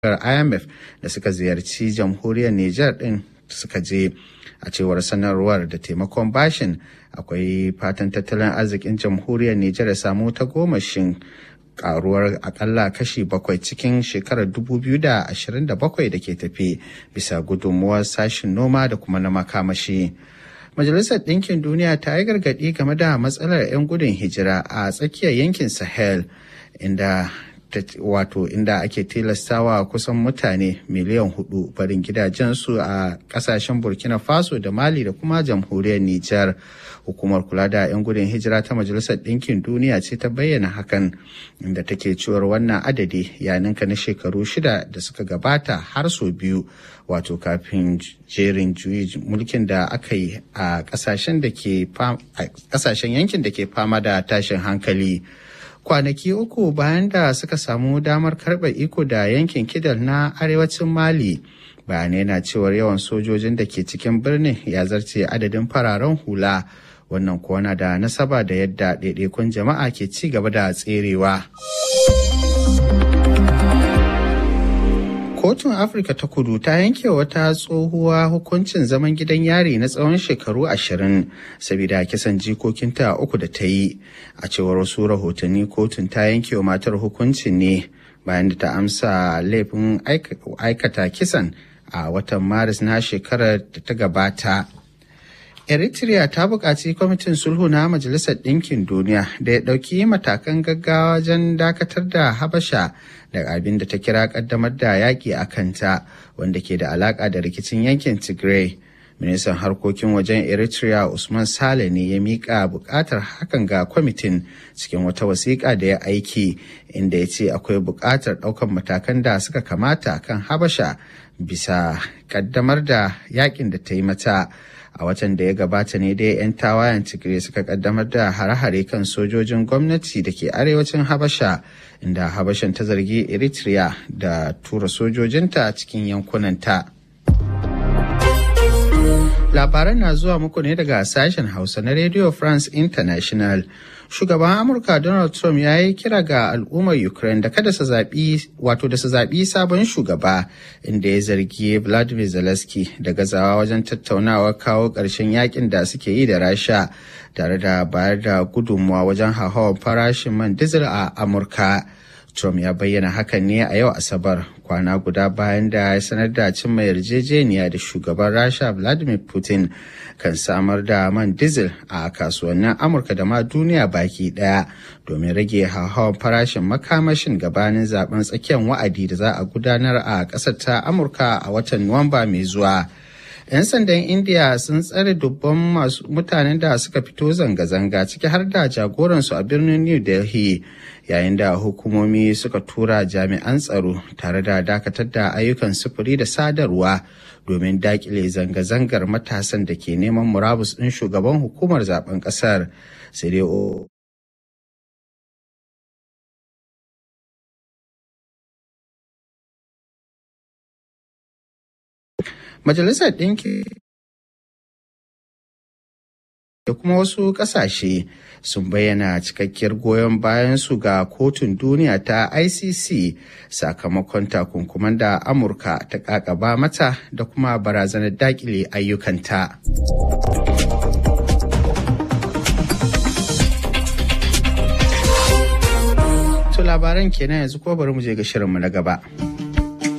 IMF da suka ziyarci jamhuriyar Nijar ɗin suka je a cewar sanarwar da taimakon bashin akwai fatan tattalin arzikin jamhuriyar Nijar ya samu ta gomashin karuwar akalla kashi bakwai cikin shekarar 2027 da ke tafi bisa gudunmuwar sashin noma da kuma na makamashi. Majalisar Ɗinkin Duniya ta yi gargaɗi game da matsalar 'yan gudun hijira a tsakiyar yankin Sahel inda wato inda ake tilastawa kusan mutane miliyan hudu barin gidajensu a kasashen burkina faso da mali da kuma jamhuriyar nijar hukumar kula da 'yan gudun hijira ta majalisar ɗinkin duniya ce ta bayyana hakan inda take cewar wannan adadi ya ninka na shekaru shida da suka gabata har sau biyu wato kafin jerin juyi mulkin da aka yi a kasashen yankin da ke fama da tashin hankali kwanaki uku bayan da suka samu damar karɓe iko da yankin kidal na arewacin mali bayanai na cewar yawan sojojin da ke cikin birnin ya zarce adadin fararen hula wannan kuwa na da nasaba da yadda ɗaiɗaikun jama'a ke ci gaba da tserewa. Kotun Afirka ta kudu ta yanke wata tsohuwa hukuncin zaman gidan yari na tsawon shekaru ashirin saboda kisan jikokinta uku da ta yi. A cewar wasu rahotanni kotun ta yanke wa matar hukuncin ne bayan da ta amsa laifin aikata kisan a watan Maris na shekarar da ta gabata. Eritrea ta buƙaci kwamitin sulhu na Majalisar Ɗinkin Duniya da ya ɗauki matakan gaggawa wajen dakatar da Habasha daga abin da ta kira ƙaddamar da yaƙi a kanta wanda ke da alaƙa da rikicin yankin Tigray. Ministan harkokin wajen Eritrea Usman Sale ne ya miƙa buƙatar hakan ga kwamitin cikin wata wasiƙa da ya aiki inda ya ce akwai buƙatar ɗaukar matakan da suka kamata kan Habasha bisa ƙaddamar da yaƙin da ta yi mata. a watan da ya gabata ne dai 'yan tawayen tigray suka kaddamar da hare-hare kan sojojin gwamnati da ke arewacin habasha inda habashan ta zargi eritrea da tura sojojinta cikin yankunanta labaran na zuwa muku ne daga sashen hausa na radio france international shugaban amurka donald trump ya yi kira ga al'ummar ukraine da kada su zaɓi wato da su zaɓi sabon shugaba inda ya zargi vladimir zelensky da gazawa wajen tattaunawa kawo ƙarshen yakin da suke yi da rasha tare da bayar da gudunmuwa wajen hauhawar farashin man diesel a amurka Trump ya bayyana hakan ne a yau Asabar kwana guda bayan da ya sanar da cimma yarjejeniya da shugaban Rasha Vladimir Putin kan samar da man diesel a kasuwannin Amurka da ma duniya baki daya domin rage hauhawar farashin makamashin gabanin zaben tsakiyar wa'adi da za a gudanar a ƙasar ta Amurka a watan Nuwamba mai zuwa. 'yan sandan india sun tsare dubban masu mutanen da suka fito zanga-zanga ciki har da jagoransu a birnin new delhi yayin da hukumomi suka tura jami'an tsaro tare da dakatar da ayyukan sufuri da sadarwa domin dakile zanga-zangar matasan da ke neman murabus ɗin shugaban hukumar zaben ƙasar sai dai Majalisar Ɗinki da kuma wasu ƙasashe sun bayyana cikakkiyar goyon bayan su ga kotun duniya ta ICC sakamakon takunkuman da Amurka ta ƙaƙaba mata da kuma barazanar daƙile ayyukanta. To labaran kenan yanzu ko bari mu je ga shirinmu na gaba.